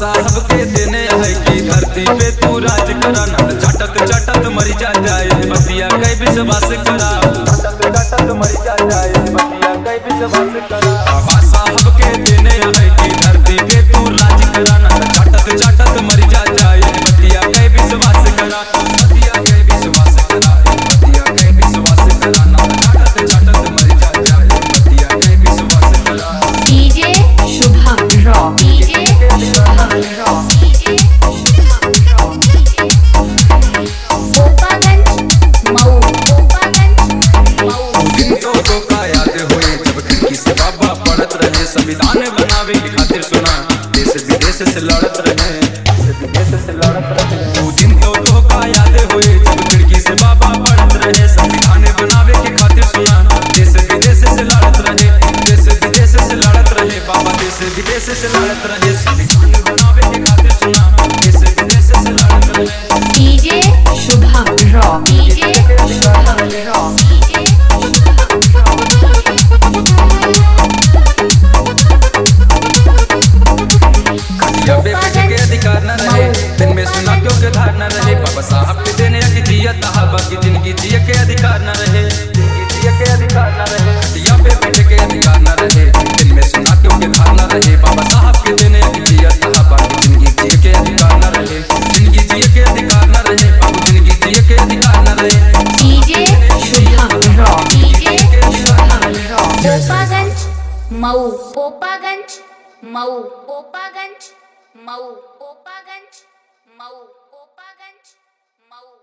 साहब के देने है कि धरती पे तू राज करा ना तो चटत चटत मरी जा जाए बतिया कई विश्वास करा चटत चटत मरी जा जाए बतिया कई विश्वास करा बाबा साहब के देने है कि धरती पे तू राज करा ना तो चटत चटत मरी जा जाए बतिया कई विश्वास करा बतिया कई विश्वास करा बतिया कई विश्वास करा ना तो चटत चटत मरी जा जाए बतिया कई विश्वास करा DJ Shubham Raw. DJ Shubham Raw. DJ Shubham Raw. Gopaganj, Mau. Gopaganj, Mau. गिनतो को का याद होए जब खिड़की से बाबा पढ़त रहे संविधान बनावे की खातिर सुना देश विदेश से लड़त रहे देश विदेश से लड़त रहे वो दिन तो तो का याद होए जब खिड़की से बाबा पढ़त रहे संविधान बनावे की खातिर सुना देश विदेश से लड़त रहे देश विदेश से लड़त रहे बाबा देश विदेश से लड़त रहे संविधान बनावे की खातिर सुना देश विदेश से लड़त रहे DJ Shubham Raw. DJ Shubham Raw. DJ या बेबसी के अधिकार न रहे दिन में सुना क्यों के धार न रहे बाबा साहब के देने की जिया तहाबा की जिंदगी जिए के अधिकार न रहे जिंदगी जिए के अधिकार न रहे या पे बैठे के अधिकार न रहे दिन में सुना क्यों के धार न रहे बाबा साहब के देने की जिया तहाबा की जिंदगी जिए के अधिकार न रहे जिंदगी जिए के अधिकार न रहे बाबू जिंदगी जिए के अधिकार न रहे DJ Shubham Raw. DJ Shubham Raw. Gopaganj, Mau. Gopaganj, Mau. Gopaganj, Mau. Gopaganj, Mau. Gopaganj, Mau.